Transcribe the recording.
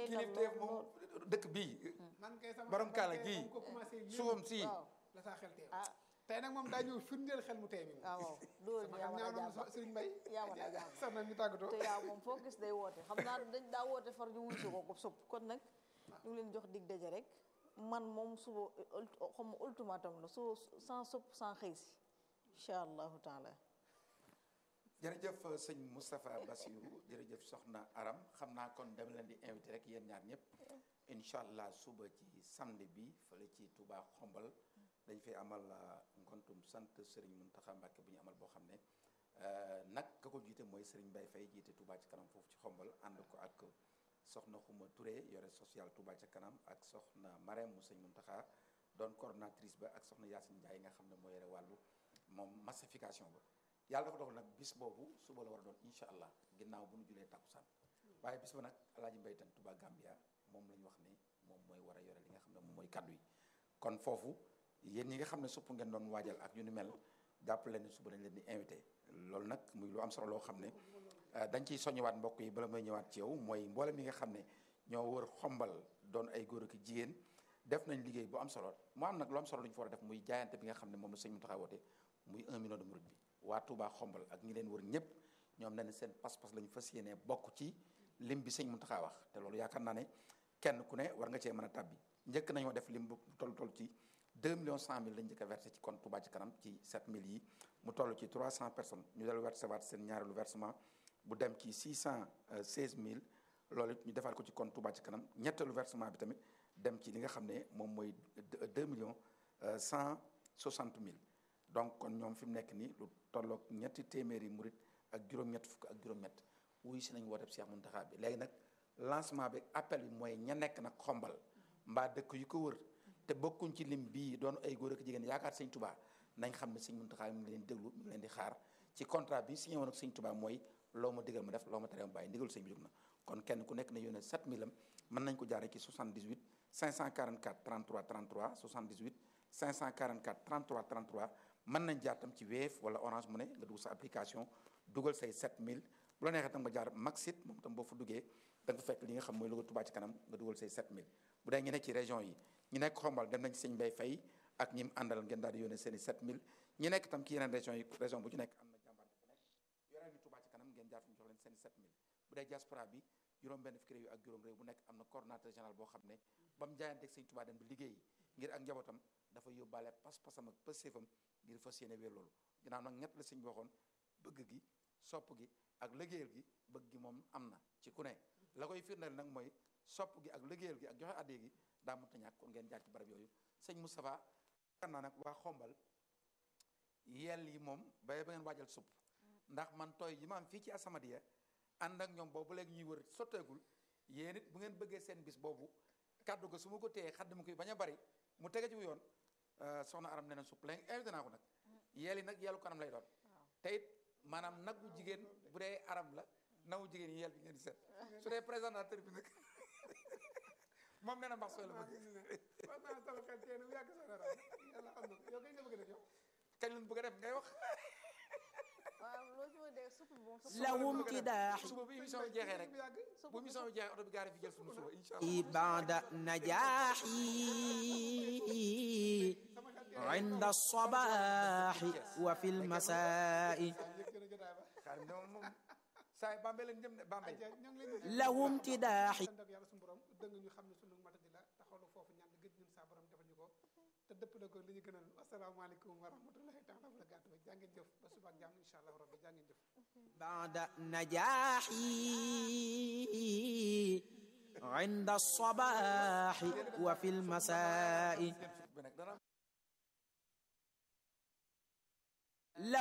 teey na kilifteef lool moom lool dëkk bii man kay sama borom xel kaala tey gii ba mu ko commencé yéem, suufam sii waaw la saa xel teew ah tey nag moom daa ñëw firndeel xel mu tey mi moom ah waaw loolu sama yaa xel mën a ñaaw na jàmm Serigne Mbaye yaa mën a jàmm sax na ñu tàggatoo te yaa moom foo gis day woote xam naa dañ daa woote far ñu wuy si ko ko supp kon nag ñu ngi leen jox dig daje rek man moom suba ult- xam ma ultimatum la su sans supp sans xëy si incha allahu taala jërëjëf sëñ Moustapha Bassirou jërëjëf soxna Aram xam naa kon dama leen di invité rek yéen ñaar ñëpp incha allah suba ci samedi bi fële ci Touba Xombal dañ fay amal ngontum sant Serigne Mountakha Mbacké bu ñu amal boo xam ne nag ka ko jiite mooy Serigne Mbaye Faye jiite Touba ci kanam foofu ci Xombal ànd ko ak soxna Xuma Touré yore social Touba ca kanam ak soxna Marème mu sëñ Mountakha doon coordonnatrice ba ak soxna Yacine Ndiaye nga xam ne moo yore wàllu moom massification ba yàlla dafa dogal nag bis boobu suba la war a doon incha allah ginnaaw bu nu julee takkusaan waaye bis ba nag alaaji mbaytan Touba Gambia moom la ñu wax ne moom mooy war a yore li nga xam ne moom mooy kaddu yi kon foofu yéen ñi nga xam ne supp ngeen doon waajal ak ñu ni mel jàpp leen ne suba dañ leen di invité loolu nag muy lu am solo loo xam ne dañ ciy soññewaat mbokk yi bala may ñëwaat ci yow mooy mboolem yi nga xam ne ñoo wër xombal doon ay góor ak jigéen def nañ liggéey bu am solo mu am nag lu am solo lu ñu fa war a def muy jaayante bi nga xam ne moom la sëñ Mountakha woote muy un million de murid bi waa Touba xombal ak ñi leen wër ñëpp ñoom ne seen pas-pas lañu fas yéenee bokk ci lim bi sëñ Mountakha wax te loolu yaakaar naa ne kenn ku ne war nga cee mën a tabbi njëkk nañoo def lim bu toll toll ci 2 millions 100 mille lañ njëkk a versé ci compte Touba ci kanam ci 7000 yi mu toll ci 300 personnes ñu del versé waat seen ñaareelu versement bu dem ci 616 mille loolu it ñu defaat ko ci compte Touba ci kanam ñetteelu versement bi tamit dem ci li nga xam ne moom mooy 2 millions 160 mille donc kon ñoom fi mu nekk nii lu tolloog ñetti téeméeri murit ak juróom-ñett fukk ak juróom-ñett wuy si nañ wooteb Cheikh Mountakha bi léegi nag lancement bi appel bi mooy ña nekk nag xombal mbaa dëkk yu ko wër te bokkuñ ci lim bii doon ay góor ak jigéen yaakaar sëñ Touba nañ xam ne sëñ Mountakha mi ngi leen déglu mi ngi leen di xaar ci contrat bi signé woon ak sëñ Touba mooy loo ma digal ma def loo ma tere ma bàyyi ndigal sëñ bi jóg na kon kenn ku nekk ne yónnee 7000 am mën nañ ko jaaree ci 78 544 33 33 78 544 33 33 mën nañ jaar tam ci Wave wala Orange Money nga dugg sa application dugal say 7000 bu la neexee tam nga jaar Maxit moom tam boo fa duggee da nga fa fekk li nga xam mooy logo Touba ci kanam nga dugal say 7000 bu dee ñu nekk ci région yi ñu nekk xombal dem nañ ci sëñ Mbay Fay ak ñi mu àndal ngeen daal di yónnee seen i 7000 ñi nekk tam ci yeneen région yi région bu ci nekk am na jàmbaar bu nekk yore ni Touba ci kanam ngeen jaar fi ñu jox leen seen i 7000 bu dee diaspora bi juróom benn fukki réew ak juróom réew bu nekk am na coordonnateur général boo xam ne ba mu jaayanteeg sëñ Touba dem bi liggéey ngir ak njabootam dafa yóbbaale pas-pasam ak pësséefam ngir fas yéene wéer loolu ginnaaw nag ñett la sëñ bi waxoon bëgg gi sopp gi ak liggéeyal gi bëgg gi moom am na ci ku ne la koy firndeel nag mooy sopp gi ak liggéeyal gi ak joxe addee gi daa mënta ñàkk kon ngeen jaar ci barab yooyu sëñ Moustapha kan naa nag waa xombal yell yi moom bay ba ngeen waajal supp ndax man tooy yi ma am fii ci Asamadiya ànd ak ñoom boobu léegi ñuy wër sotteegul yéen it bu ngeen bëggee seen bis boobu kàddu ga su ma ko téyee xadd ma koy bañ a bari mu tege ci yoon soxna aram nee na supp léegi invité naa ko nag yeel yi nag yeelu kanam lay doon te it maanaam nagu jigéen bu dee aram la nagu jigéen yi yeel bi ngeen di seet su dee présentateur bi nag moom nee na mbax sooy la bëgg wax naa sama xel tey bu yàgg sa dara yàlla xam na ko yow kay nga bëgg a def yow kañ lañ bëgg a def ngay wax waaw loo ci mën a dégg supp moom supp لهم امتداح suba bu émission bi jeexee rek bu yàgg bu émission bi jeexee oto bi gaare fi jël suñu suba incha allah بعد نجاحي عند الصباح وفي المساء yëg gën a jotaay ba xaarim ne moom moom saa yi Bambey lañ jëm de Bambey ayca ñoo ngi leen di له امتداحي sant ak yàlla suñu borom dëgg ñu xam ne sunu matadi la taxawlu foofu ñaan gëj ñun saa borom defal ñu ko te dëpp la ko li ñu gënal asalaamaaleykum wa rahmatullahi taala wa barakaatu jaa ngeen jëf ba suba ak jàmm incha allah rabbi jaa ngeen jëf بعد نجاحي عند الصباح وفي المساء bi nag dana